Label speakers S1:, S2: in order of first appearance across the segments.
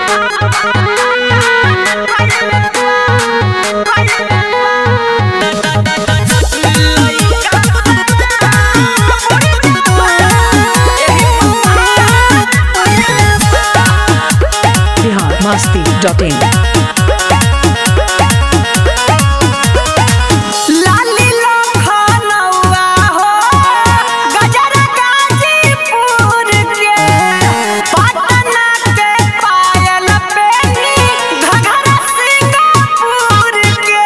S1: Bihar Masti dot in
S2: लाली लोखनौआ हो गजर गाजीपुर के पटना के पायल बेनी घघरा सिंगापुर के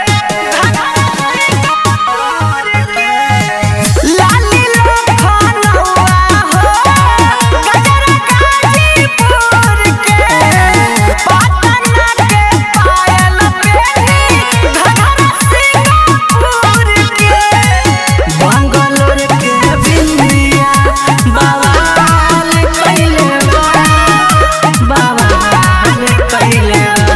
S2: लाली लोखनौआ हो गजर गाजीपुर के पटना के पायल बेनी घघरा सिंगापुर के बंगलोर के बिंदिया बवाल कइले बा बवाल कइले बा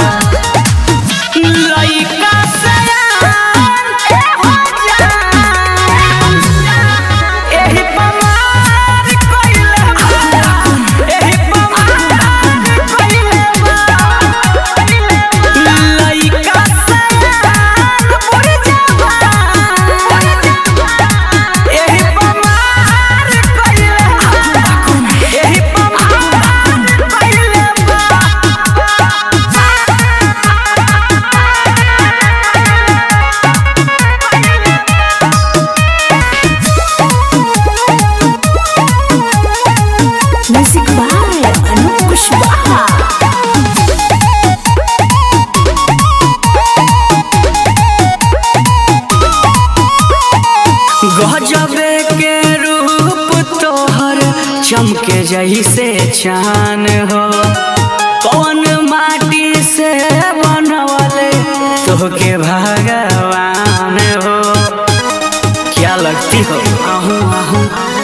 S2: लइका सयान ए हो जान एही पमार कइले बा एही पमार कइले बा लइका सयान बुढ़ जवान एही पमार कइले बा एही पमार कइले
S1: म्यूजिक बाय अनूप कुशवाहा
S2: गजबे के रूप तोहर चमके जैसे चान हो कौन माटी से बनवले तोहके भगवान हो क्या लगती हो आहू आहू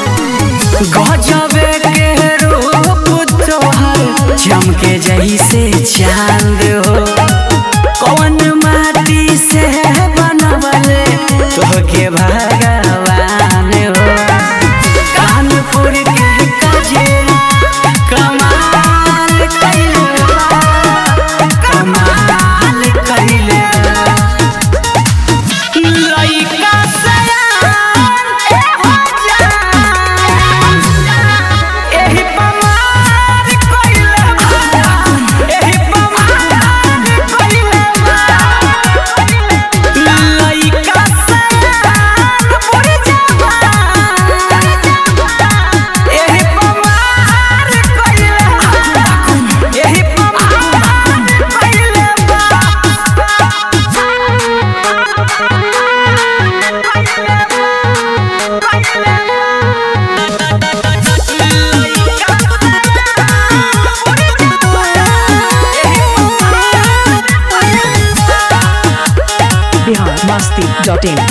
S2: गजबे के रूप तोहर चमके जैसे चांद हो कौन माटी से बनवले तोहके भगवान हो कानपुर के कजेरा कमाल कइले बा कमाल कइले बा लइका सयान ए हो जान एही पमार कइले बा एही पमार कइले बा लइका सयान बुढ़ जवान एही पमार कइले बा एही पमार कइले
S1: बिहार मस्ती डॉट इन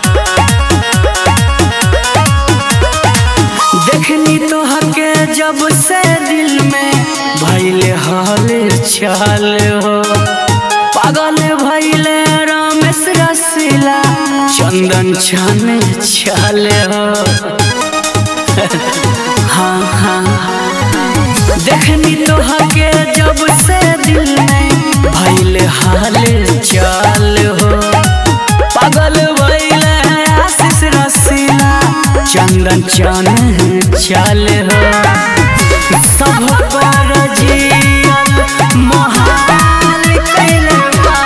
S2: देखनी तो हके जब से दिल में भैले हाल चल हो पागल भैले रामेश रसीला चंदन छन छल हो हाँ हाँ देखनी तो हके जब से दिल में भैले हाल चल हो पागल भैले आशीष रसीला चंदन चन चल हो सब पर जियल मोहाल कैले बा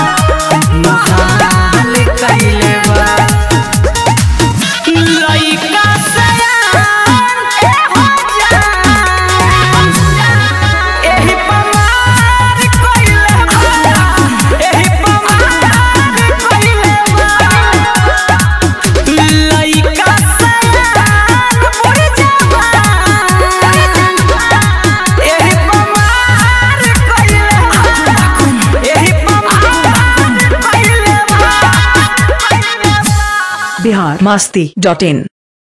S2: मोहाल कैले बा लइका सयान ए हो जान एही पमार कइले बा एही पमार कइले बा लइका सयान बुढ़ जवान एही पमार कइले बा एही पमार कइले बा
S1: बिहार मस्ती डॉट इन